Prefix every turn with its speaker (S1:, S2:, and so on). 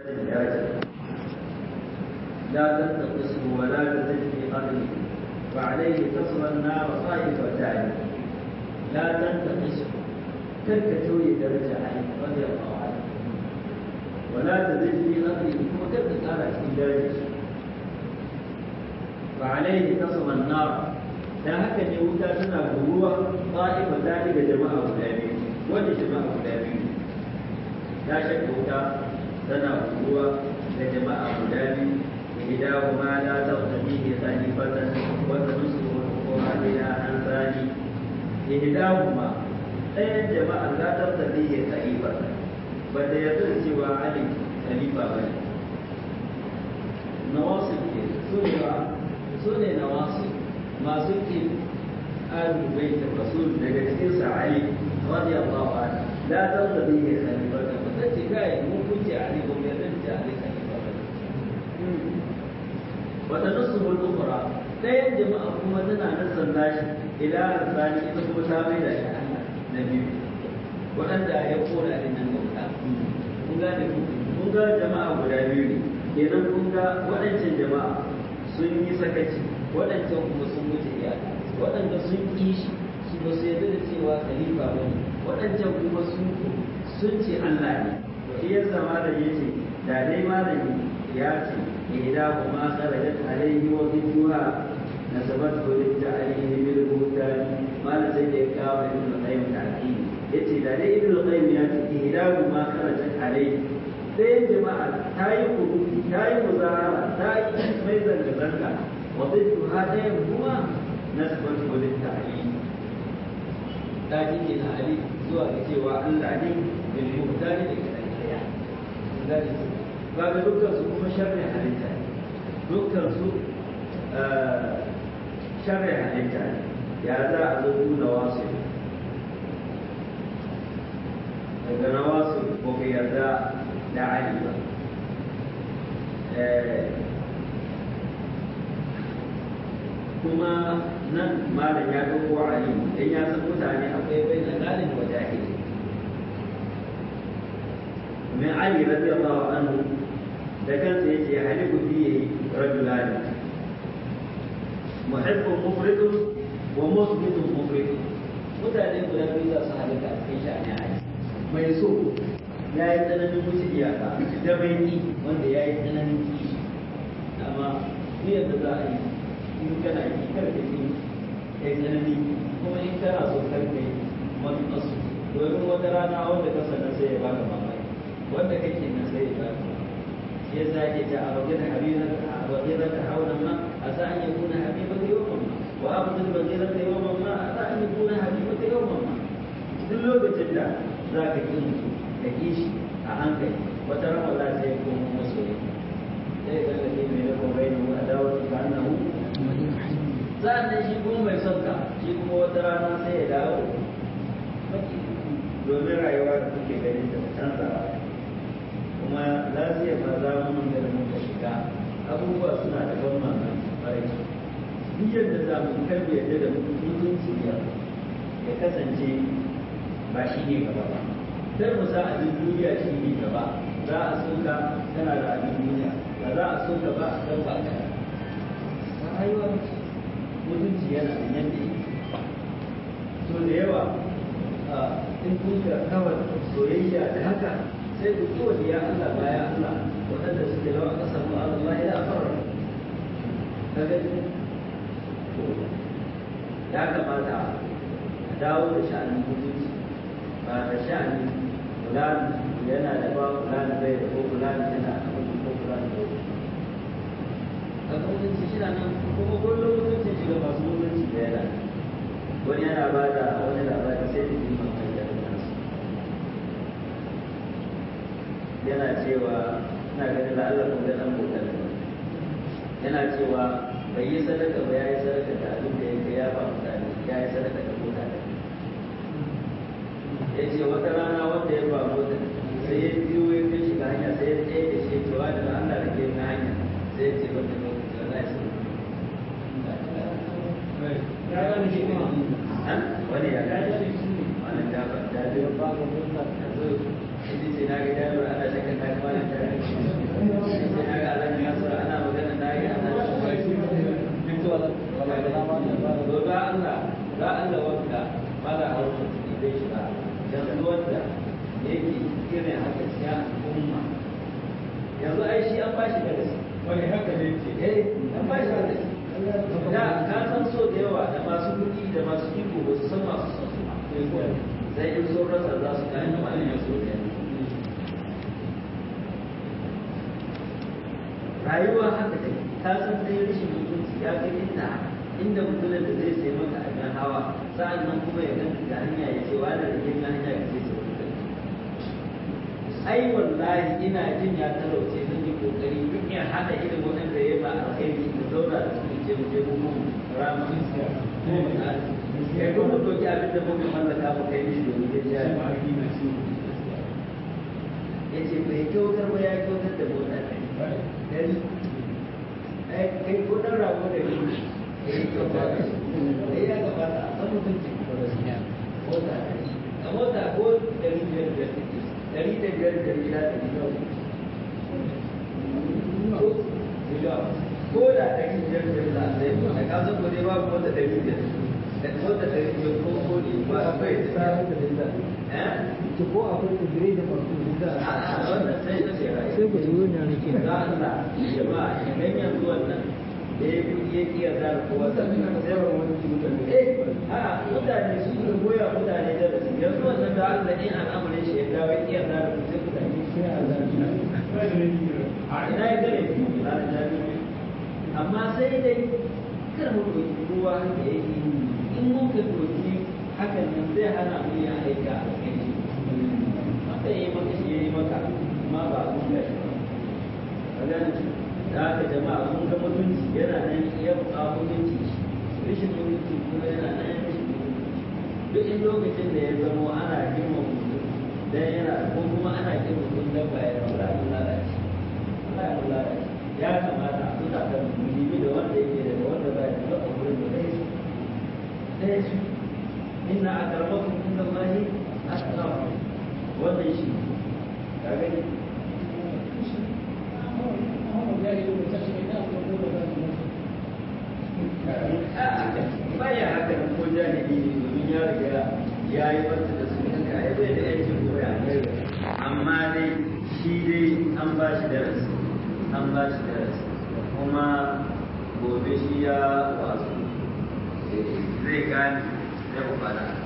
S1: لا تنتقصه ولا تزد في قدره وعليه تصل النار طائفتان لا تنتقصه كرك توي درجة عليه رضي الله عنه ولا تزد في قدره وكرك قال في درجة وعليه تصل النار da haka ne wuta tana guruwa ta'ifa ta daga jama'a guda biyu wanda jama'a guda biyu ta shakka wuta tana guruwa da jama'a guda biyu إحداهما لا تغتديه خليفة وتنصر الحكم بلا عن ثاني إحداهما ɗayan jama'a la tabtadi ya khalifa ba da yarda da cewa Ali khalifa ba ne nawasib ke su ne ba su ne nawasib masu ke ahlul bait rasul daga cikin sa Ali radiyallahu anhu la tabtadi ya khalifa ba ta ce kai mun kunce Ali ba mu yarda da Ali khalifa ba wata nasuhul ukhra ɗayan jama'a kuma tana nasan nashi ila arsani ita kuma ta mai da shi Allah na biyu waɗanda ya kora din nan bauta kun ga da kun ga jama'a guda biyu ne kenan kun ga waɗancan jama'a sun yi sakaci waɗancan kuma sun wuce iyaka waɗanda sun ƙi shi su ba su yarda da cewa khalifa ba ne waɗancan kuma sun sun ce Allah ne to iya zama da yace da dai malami ya ce إحداهما خرجت عليه وضدها نسبته للتعليم بالبهتان ما نسيت إكرام ابن القيم تعليم يتي لدي ابن القيم يأتي إحداهما خرجت عليه sai jama'a ta yi kuruki ta yi muzahara ta yi mai zanga-zanga wa zai ha ɗayan kuma na sabar kodin ta ali ta jike na ali zuwa ga cewa allah ne da mutane da kaɗan ɗaya kaga dukkan su kuma sharri halitta ne dukkan su sharri halitta ne ya za a zo nuna wasu daga na wasu ko ka yarda da ali ba kuma nan malam ya ɗauko ali dan ya san mutane akwai bai na galin wa jahili من علي رضي الله عنه ده كان سيجي يحلف فيه رجلان محب مفرط ومثبت مفرط mutane guda biyu za su halaka a cikin sha'ani a mai so ya yi tsananin wuce iyaka da mai ƙi wanda ya yi tsananin kishi amma ni yadda za a yi in kana yi karka ƙi ya yi tsanani kuma in kana so karka yi wani masu domin wata rana wanda ka sanar sai ya baka mamaki wanda kake nan sai ya baka shi yasa yake ta abagina habiban abagina ta hauna ma asa an yakuna habiban yawman ma wa abdul bagina ta yawman ma asa an yakuna habiban ta yawman ma duk lokacin da za ka ki mutu ka ki shi a hankali wata rama za ta yi kuma masoyi sai ga da ke mai rako bai mu a dawo ta annahu sa'annan shi kuma mai son ka shi kuma wata rana sai ya dawo domin rayuwa da kuke ganin ta canzawa kuma lafiya ma za mu da muka shiga abubuwa suna da ban mamaki kwarai duk yadda za mu karbe yadda da mutunci ya ya kasance ba shi ne gaba ba sai mu sa abin duniya shi ne gaba za a soka tana da abin duniya ba za a soka ba don ba ka rayuwa mutunci yana da yadda yake so da yawa in kun ga kawai soyayya da haka sai ku ci wani ya Allah baya Allah waɗanda suke lawa ƙasa mu Allah ya fara ka gani ya kamata a dawo da sha'anin mutunci ba da sha'anin fulani yana da ba fulani bai da ko fulani yana da ko fulani bai da ka mutunci shi nan kuma kullum mutunci shi ga masu mutunci da yana wani yana ba da wani labari sai da jima mai da nasu yana cewa ina ganin da Allah kuma dan bautar yana cewa bai yi sadaka ba ya yi sadaka da abin da yake ya ba mutane ya yi sadaka da mutane ya ce wata rana wanda ya ba mota sai ya biyo ya kai shiga hanya sai ya tsaye da shi cewa da Allah da ke na hanya sai ya ce wata lokaci Allah ya sai ya ga shi kuma wani ya ga shi wannan da ba da ba ga mota da zo shi ce na ga da ana shakka ta kuma da shi darasi
S2: wani haka ne ce
S1: eh an ba shi darasi da ka san so da yawa da masu kuɗi da masu iko ba su san masu son su ba sai in sun rasa za su gane wani ya so da rayuwa haka take ka san dai rashin mutunci ya kai inda inda mutumin da zai sai maka abin hawa sa'an nan kuma ya ganta ta hanya ya ce wani da yin hanya ya ce sai wani ai wallahi ina jin ya talauce zan yi kokari duk ya hada irin waɗanda ya ba alkhairi da zauna da su ce mu je mu mun rama ko mu ta kai ko mu doki abin da muka mallaka mu kai mishi domin ya ji ya ce bai kyautar ba ya kyautar da mota ɗari ɗari kai ko ɗan rago da ni ya yi kyauta da shi ya gabata a san mutunci mota ɗari a mota ko ɗari biyar biyar take dari da biyar da gida da gida ko da dari biyar biyar da zai da ka san gode ba ko da dari biyar da ko da dari biyar ko ko ne ba akwai da eh
S3: ki ko akwai kudure da farko da
S1: a wannan sai na ce rai
S3: sai ku yi wannan nake
S1: da Allah jama'a idan yanzu wannan da ya kudi ya kiyar da kowa sai eh a mutane su ne goya mutane da su yanzu wannan da Allah in al'amarin shi ya dawo ya kiyar da ku sai ku tafi
S3: sai a zafi
S1: a ina ya gare ku ranar jami'a amma sai dai kar mu ɗauki kowa da yake in mun ka ɗauki hakan nan zai hana mu yin aika a kai shi wanda ya yi maka shi ya yi maka amma ba a mun gashi ba ka gane da haka jama'a mun ga mutunci yana nan ya buƙa mutunci rashin mutunci kuma yana nan ya rashin mutunci duk in lokacin da ya zamo ana girma mutum dan yana ko kuma ana girma mutum dan ba ya raura mun lalace Allah ya lalace ya kamata a tuna da musulmi da wanda yake da wanda ba ya da wurin da ɗaya su ɗaya su inna akramakum inda Allahi atqakum wannan shi ka gani baya haka nan ko jahili ne domin ya riga ya yi wata da su haka ai bai da yancin koya amma dai shi dai an ba shi darasi an ba shi darasi kuma gobe shi ya wasu zai gane zai ku fada